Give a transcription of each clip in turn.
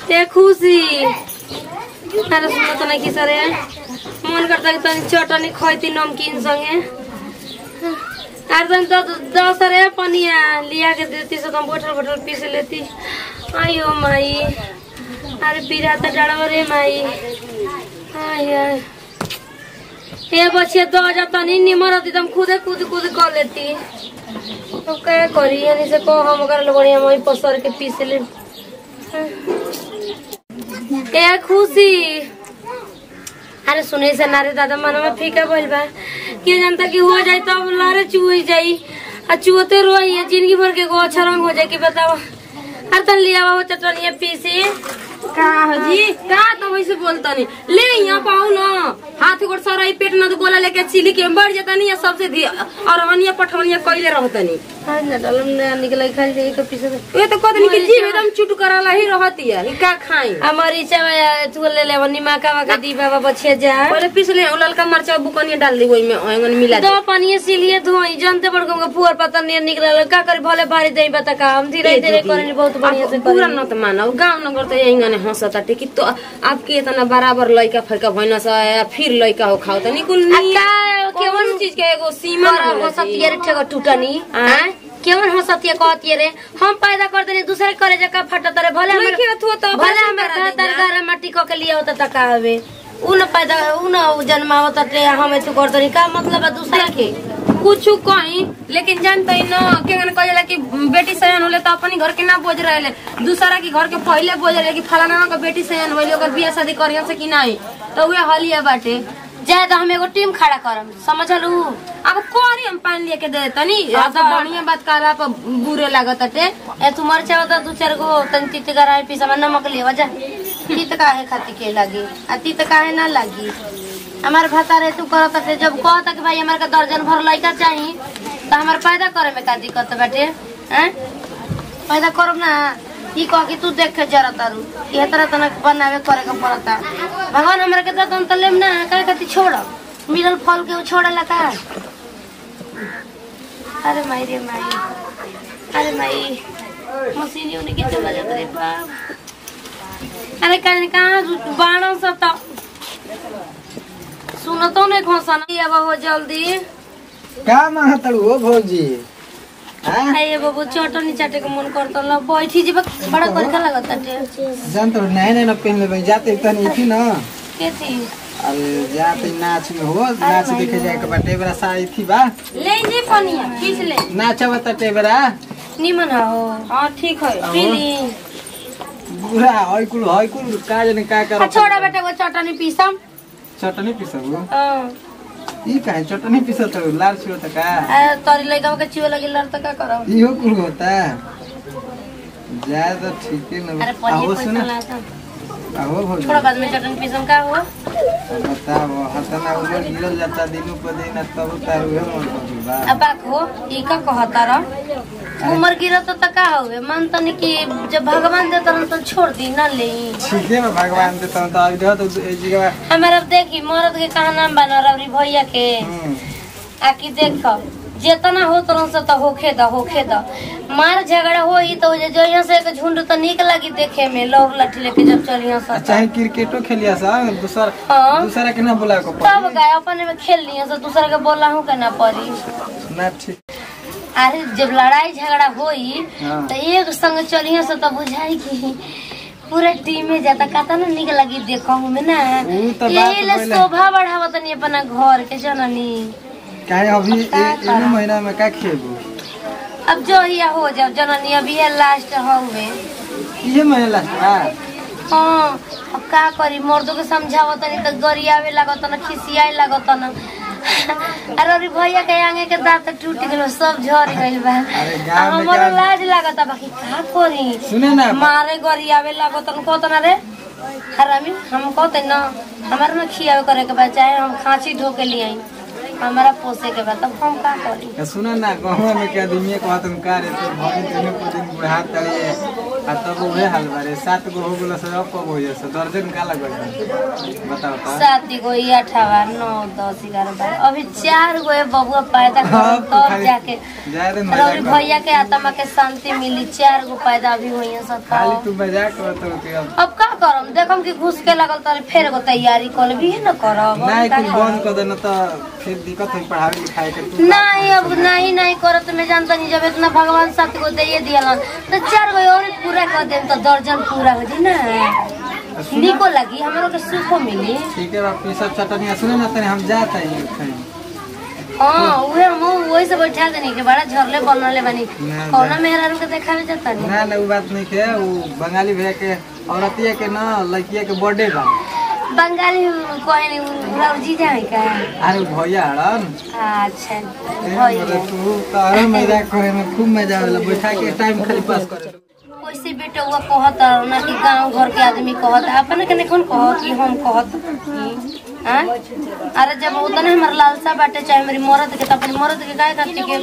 ए खुशी अरे सुन त नहीं सरे मन करता कि तनी चटनी खैती नमकीन संगे अरे तनी तो दस रे पनिया लिया के देती से तुम बोतल बोतल पीस लेती आयो माई अरे पीरा त डाड़ो रे माई आय आय ए बच्चे दो जा तनी निमर होती तुम खुदे कूद कूद कर लेती तो क्या करी यानी से को हम कर बढ़िया मोई पसर के पीस ले ए खुशी अरे सुने से नारे दादा मन में फीका बोल बा के जानता कि हो जाए तब लारे चुई जाई आ चुते रोई है जिंदगी भर के गो अच्छा रंग हो जाए कि बताओ अरे तन लिया हो चटनिया पीसी का हजी का तो वैसे बोलता नहीं ले यहाँ पाऊ ना हाथ गोड़ सराई पेट ना तो गोला लेके चिली के बढ़ जाता नहीं या सबसे धी और वनिया पठवनिया कइले रहता नहीं आज ना डालम ना निकल खाली जाई के पीसे ये तो कदनी के जीव एकदम चुट कराला ही रहती है का खाई हमारी चावा तू ले ले वनी माका वाका दी बाबा बछिया जा पहले पीस ले उ ललका मरचा बुकनिया डाल दी ओइ में ओंगन मिला दे दो पानी से लिए धोई जानते बड़ को पुअर पता नहीं निकल का करे भले भारी दई बता का हम धीरे धीरे करनी बहुत बढ़िया से पूरा न त मानव गाउँ नगर त यही गने हंसता कि तो आपके इतना बराबर लइका फैका भइन स फिर लइका हो खाओ त निकुल नी का केवन चीज के एगो सीमा न हो होला सतिये रे ठेको टूटनी हाँ? हैं केवन हो सतिये कहतिये रे हम पैदा कर देनी दूसरे करे जका फटत रे भले नहीं हमर खेत हो तो भले बासी हमर करा घर दीजा। घर माटी क के लिए होता त का हवे उ न पैदा उ न जन्मावत रे हम तू कर देनी का मतलब है दूसरा के कुछ कहीं लेकिन जानते ही न केगन कहेला कि बेटी सयान होले त अपनी घर के ना बोझ रहेले दूसरा के घर के पहले बोझ रहे कि फलाना का बेटी सयान होले ओकर बियाह शादी करिया से कि नहीं तो उहे हलिया बाटे जाए तो हम एगो टीम खड़ा करम समझलू अब कोरी हम पानी लेके दे तनी अब तो बढ़िया बात करा पर बुरे लागत अटे ए तू मर चाहो तो दू चार गो तन तीत गराए पीसा में नमक ले जा तीत काहे खाती के लागी आ तीत काहे ना लागी हमार भाता रे तू करत थे जब कहता कि भाई हमारे का दर्जन भर लइका चाही तो हमार पैदा करे में का दिक्कत बाटे हैं पैदा करब ना ई कह कि तू देख के जरा तारू ये तरह तना बनावे करे के पड़ता भगवान हमरा के दतन त लेम ना काहे खाती छोड़ मिलल फल के छोड़ला का अरे माई रे माई अरे माई मशीन उन्हें के चला जाता रे बाप अरे कहीं कहाँ बाणों से तो सुनो तो नहीं खोसा नहीं अब हो जल्दी का मांगतड़ू हो भौजी हाँ? आइए बाबू चटनी चाटे के मन करता ला बैठी जी बड़ा करके लगता टे जान तो नया नया पहन लेबै जाते तनी थी ना के थी अरे जाते नाच में हो नाच देखे जाए के बाटे बड़ा साड़ी थी बा ले जी पनिया खींच ले नाचब त टेबरा निमन हो हाँ ठीक है अहो। पी ली बुरा हई कुल हई कुल का जने का आ कर छोड़ा बेटा वो चटनी पीसम चटनी पिसब हाँ। ई काहे चटनी पिसत हो लाल छियो त का आ, तोरी लइका के चियो लगी लड़ तो का करब इहो कुल होता जाए तो ठीक है अरे ना पनिया आओ पैसा सुना लाता आओ भौजी थोड़ा बाद में चटनी पीसम का हो बताओ हतना उमर गिरल जाता दिनों पर दिन तब तारू है मन पर बा अब बाक हो ई का कहता रह उमर गिरत त का होवे मन तनी कि जब भगवान देता रहन तो छोड़ दी ना ले ठीक है मैं भगवान देता हूँ तो अभी देखो तो ए जगह हमारा देखी मरद के कहा नाम बना रवरी भैया के हम्म, आकि देख जेतना हो तरह से तो होखे द होखे द मार झगड़ा होई तो जे जो यहाँ से एक झुंड तो निक लगी देखे में लौर लाठी लेके जब चलिया अच्छा सब है क्रिकेटो खेलिया सा दूसरा हाँ। दूसरा के ना बुला को तब गए अपने में खेल लिया से दूसरा के बोला हूँ के ना पड़ी ना ठीक अरे जब लड़ाई झगड़ा होई हाँ। तो एक संग चलिए से तो बुझाई कि पूरा टीम में जाता कहता ना निक लगी देखो में ना ऊ तो बात यही ले पहले- शोभा बढ़ावा तनी अपना घर के जननी काहे अभी अब का ए- एनो महीना में का खेबू अब जो ही हो जाओ जननी अभी ये लास्ट हुए ये महीना लास्ट बा हाँ अब का करी मर्दों के समझावा तनी तो गरियावे लागत ना खिसियाए लागत ना अरे अरे भैया के आगे के दांत टूट गलो सब झड़ गइल बा अरे गाँव में हमारा क्या- लाज लागत बाकी का करी सुने ना मारे गरियावे लागत न कहत ना रे हरामी हम कहते न हमारे में खियावे करे के बा चाहे हम खांसी ढो के लिए आई हमारा पोसे के बाद तब हम का करी ए, सुन ना गाँव में के आदमी कहत हम का रे तो भगी तने को दिन बुढ़ा तड़िए आ तब उहे हाल बारे सात गो हो गेल से अब कब हो जैसे दर्जन का लगल बताओ तो सात गो ये अठारह नौ दस ग्यारह बारह अभी चार गो ये बबुआ पैदा हाँ, कर तो तब खाली जाके जाए दे रौरी मजाक भैया के आत्मा के शांति मिली चार गो पैदा अभी हुई है सब खाली तब। तू मजाक करत हो कि अब अब का करम देखम कि घुस के लगल तो फेर एगो तैयारी कर भी न करब अब नहीं का कुछ करब? बंद कर देना तो फिर दिक्कत है पढ़ाई लिखाई के तू नहीं अब नहीं नहीं करत मैं जानता नहीं जब इतना भगवान साथ को दे दियलन तो चार गो और पूरा कर देम तो दर्जन पूरा हो जी ना निको लगी हमरो के सुखो मिली ठीक है बाप सब चटनिया सुने ना तने हम जात हैं कहीं हाँ उहे हम वही से बैठा देनी के बड़ा झरले बनले बानी ना, कौना ना। मेहरारू के देखावे जाता नहीं ना ना वो बात नहीं है वो बंगाली भैया के औरतिया के ना लड़किया के बर्थडे बा बंगाली कहे नहीं पूरा जीजा है का अरे भैया हड़न अच्छा ए, भइले। मतलब तू तारा मजाक करे में खूब मजा आवेला बैठा के टाइम खाली पास करे वैसे बेटा हुआ कहत ना कि गांव घर के आदमी कहत अपन के नहीं कौन कहत कि हम कहत कि हाँ? अरे जब उतने हमार लालसा बाटे चाहे मेरी मरद के तो अपनी मरद के काय खातिर के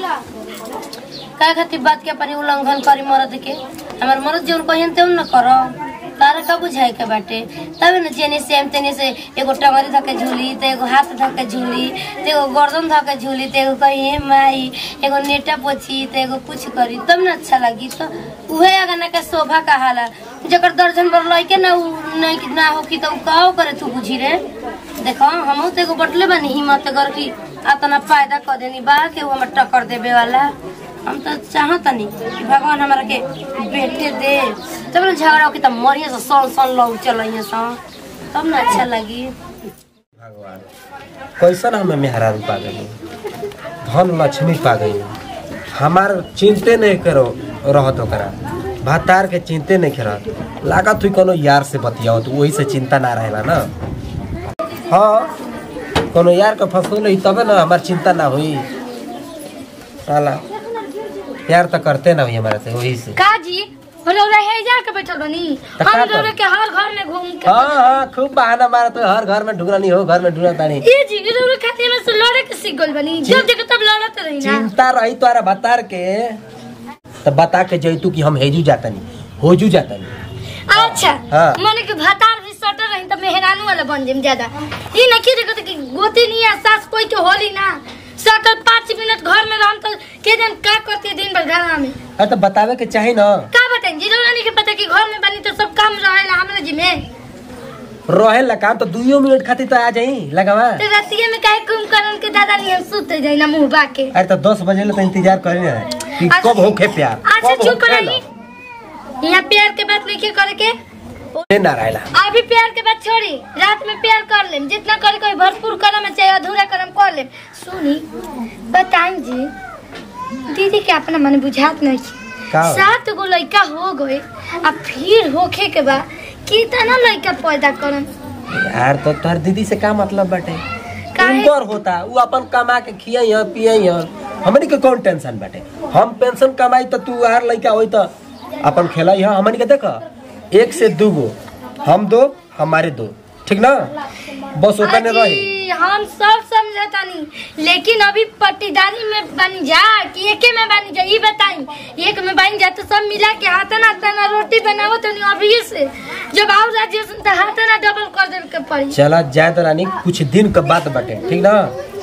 काय खातिर बात के अपनी उल्लंघन करी मरद के हमार मरद जौन कहियन तेउन न करो तारा का बुझाए के बाटे तब न जेने से हम तेने से एगो टंगरी धके झूली तो एगो हाथ धके झूली तो एगो गर्दन धके झूली तो एगो कही हे माई एगो नेटा पोछी तो एगो कुछ करी तब न अच्छा लगी तो उहे अगना के शोभा कहाला जकर दर्जन पर लइके ना उ नहीं ना हो कि तो उ काहो करे तू बुझी रे देखो हमहू तो एगो बटले बानी हिम्मत कर कि अतना फायदा कर देनी बा के उ हमर टक्कर देवे वाला हम तो चाहतनी कि भगवान हमारा के बेटे दे तब ना झगड़ा हो कि तब मरिए से सन सन लोग चलिए सन तब ना अच्छा लगी भगवान कैसन हमें मेहरारू पा गई धन लक्ष्मी पा गई हमार चिंते नहीं करो रहत ओकरा भातार के चिंते नहीं करत लागत हुई कोनो यार से बतियाओ तो वही से चिंता ना रहेला ना हाँ कोनो यार के फंसो नहीं तबे ना हमार चिंता ना हुई साला प्यार तो करते ना हुई हमारे से वही से काजी रौरा हे जा के बैठल बनी तो का हम करी? रौरा के हर घर में घूम के हाँ हाँ खूब बहाना मारा तो हर घर में ढुकना नहीं हो घर में ढुकना तानी ये जी रौरा खातिर में से लड़े के सीख गइल बनी जब देखो तब लड़त रही ना चिंता रही तोरा बतार के तो बता के जैतू कि हम हेजू जातनी होजू जातनी अच्छा हाँ। मने के भातार भी सटर रही त मेहरानू वाला बन जेम ज्यादा ई न की देखो कि गोती नहीं आ सास कोई के होली ना सटर पाँच मिनट घर में रहम तो के दिन का करती दिन भर घर में अरे तो बतावे के चाही ना का बताई जी रौरा नहीं के पता कि घर में बनी तो सब काम रहेला हमरा जी में रहे ला काम तो दुइयो मिनट खातिर तो आ जाई लगावा तो रतिया में काहे कुंभकर्ण के दादा नहीं हम सुते जाई ना मुंह बाके अरे तो दस बजे ले तो इंतजार करे ना कि अच्छा। कब होखे प्यार अच्छा कब चुप होखे रही यहाँ प्यार के बात नहीं करे के ना ना रहेला अभी प्यार के बात छोड़ी रात में प्यार कर लेम जितना करे कोई भरपूर करम चाहे अधूरा करम कर लेम सुनी बताई जी दीदी के अपना मन बुझात नहीं का हो? सात गो लड़का हो गए अब फिर होखे के बाद कितना लड़का पैदा करम यार तो तोहर दीदी से का मतलब बाटे काहे? उनकर होता उ अपन कमा के खियाई ह पियाई ह हमनी के कौन टेंशन बाटे हम पेंशन कमाई तो तू यार लइका होई तो अपन खेलाई ह हमनी के देख एक से दू गो हम दो हमारे दो ठीक ना बस ओतने रही अजी, हम सब समझतानी लेकिन अभी पट्टीदारी में बन जा कि एके में बन जा ये बताई एक में बन जा तो सब मिला के हाथना तना रोटी बनाओ तो नहीं अभी से जब आओ राज्य तो हाथना डबल कर दे के पड़ी चला जाए तो रानी कुछ दिन का बात बाटे ठीक ना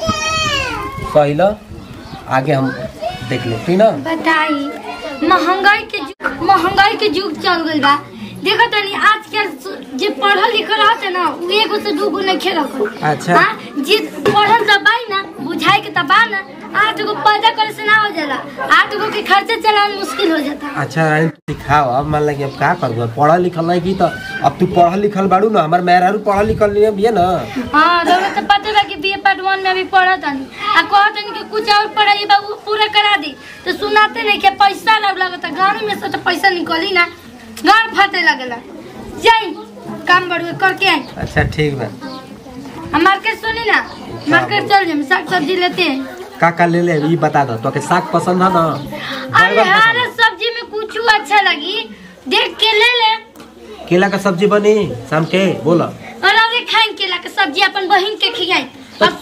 कहला आगे हम देख ले ठीक ना बताई महंगाई के जुग महंगाई के जुग चल गइल बा देखो तनी आजकल सु- जे पढ़ल लिखल रहते ना उ एगो से दूगो नहीं खेल अच्छा। जे पढ़ल दबाई ना बुझाई के दबा ना आठ गो पैदा करे से ना हो जाला आठ गो के खर्चे चलाना मुश्किल हो जाता अच्छा रानी सिखाओ अब मान लगे अब का करबो पढ़ल लिखल नहीं की तो अब तू पढ़ल लिखल बाड़ू ना हमार मेहरारू पढ़ल लिखल नहीं भी है ना हाँ रउआ तो पते बा कि बीए पार्ट वन में अभी पढ़त हनी आ कहत हनी कि कुछ और पढ़ाई बा उ पूरा करा दी तो सुनाते नहीं कि पैसा लग लगता गाड़ी में से तो पैसा निकली ना गाड़ फाटे लगेला जाई काम बड़ुए करके आई अच्छा ठीक बा हम मार्केट सुनी ना मार्केट चल जाए साग सब्जी लेते हैं का का ले ले ई बता दो तो के साग पसंद है ना अरे बैगन हर पसंद सब्जी में कुछ अच्छा लगी देख के ले ले है? केला का सब्जी बनी शाम के बोला और अरे खाएं केला के सब्जी अपन बहिन के खियाई अब सुनी मत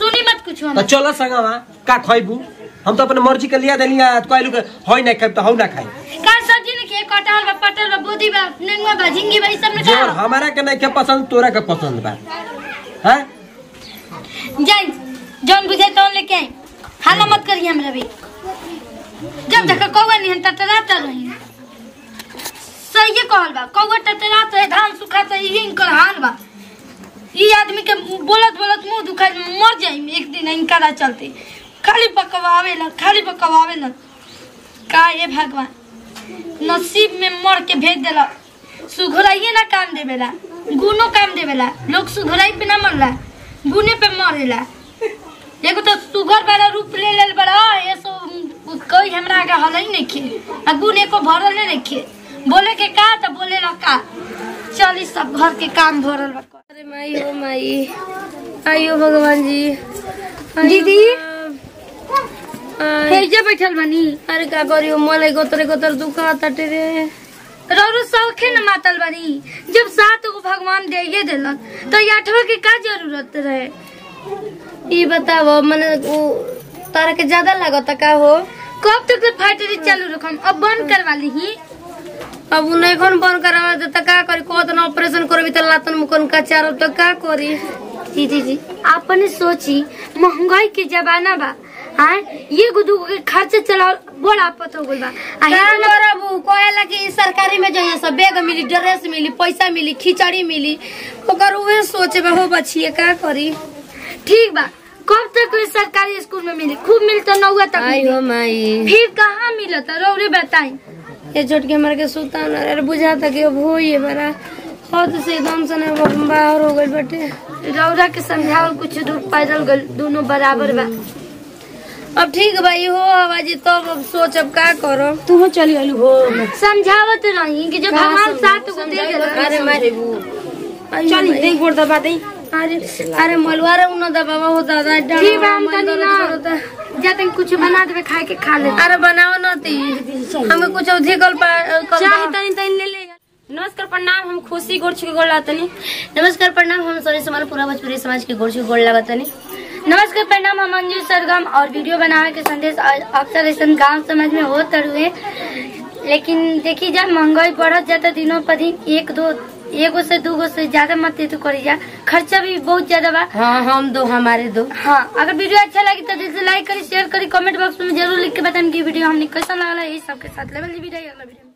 कुछ तो चलो संगवा का खइबू हम तो अपने मर्जी के लिया देलिया तो कहलू के होई ना खाई तो हौ ना खाई का सब्जी ने के कटहल बा पटल बा बोदी बा नेनुआ बा झिंगी बा ई सब ने जो का हमारा के नहीं के पसंद तोरा के पसंद बा हैं जाई जौन बुझे तौन लेके आई हाला मत करिए हमरा भी जब तक कौवा नहीं हन टटराता रही सही कहल बा कौवा टटरात है धान सुखाता है यही इनकर हाल बा ई आदमी के बोलत बोलत मुंह दुखाई मर जाई एक दिन इनका राह चलते खाली पकवावेला खाली पकवावेला का ये भगवान नसीब में मर के भेज देला सुघराइए ना काम देवेला गुनो काम देवेला लोग सुघराई पे ना मरला गुने पे मरेला एगो तो सुगर वाला रूप ले लेल बड़ा ये सो कोई हमरा आगे हलई नहीं खे आ गुने को भरल नहीं रखे बोले के का तो बोले ला का चल ई सब घर के काम भरल बा अरे माई हो माई आइयो भगवान जी आइयो दीदी? आय। हेजे बैठल बनी अरे का करियो मलाई गोतरे गोतर दुखा तटे रे रौरो सौखे न मातल बनी जब सात गो भगवान दे देलन तो ये आठवा के का जरूरत रहे ई बताओ मने उ तारा के ज्यादा लागत का हो कब तक तो फैक्ट्री चालू रखम अब बंद करवा ली अब उ नहीं कौन बंद करावा दे त का करी को तो ऑपरेशन करबी त लातन मुकन का चारो तो का करी दीदी जी आपने सोची महंगाई के जमाना बा हाँ ये गुदू के खर्चे चलाओ बड़ा आपत हो गई बा आ का इतना- करब कहेला कि सरकारी में जो सब बैग मिली ड्रेस मिली पैसा मिली खिचड़ी मिली ओकर उहे सोचे बा हो बचिए का करी ठीक बा कब तक ये सरकारी स्कूल में मिली खूब मिलता नौवा तक आई मिली। हो माई फिर कहाँ मिलता रौरे बताई ये छोट के मार के सुता न अरे बुझाता कि अब होइए बड़ा हद से एकदम से न बाहर हो गइल बाटे रौरा के समझावल कुछ दूर पैदल गल दोनों बराबर बा अब ठीक बा हो आवाजी तब अब सोच अब का करो तू चली आलू हो समझावत रही कि जब भगवान सात गो दे देला अरे मारे चली दे गोड़ दबा दे अरे अरे मलवा रे उन दबावा हो दादा डर ठीक बा हम मन तनी दर्द ना करता। जाते कुछ बना देवे खाए के खा ले अरे बनाओ न ती हमें कुछ अधिकल पा कल चाहे तनी तनी ले ले नमस्कार प्रणाम हम खुशी गोड़ छुके गोड़ लातनी नमस्कार प्रणाम हम सोनी समाल पूरा भोजपुरी समाज के गोड़ गोड़ लगतनी नमस्कार प्रणाम हम अंजू सरगम और वीडियो बनावे के संदेश आ- अक्सर ऐसा गांव समाज में होत हुए लेकिन देखी जा महंगाई बढ़त जाता दिनों पर दिन एक दो एगो से दूगो से ज्यादा मत दे तो करी जा खर्चा भी बहुत ज्यादा बा हाँ हम दो हमारे दो हाँ अगर वीडियो अच्छा लगी तो दिल से लाइक करी शेयर करी कमेंट बॉक्स में जरूर लिख के बताएं कि वीडियो हमने कैसा लगा यही सबके साथ लेवल वीडियो अगला वीडियो में।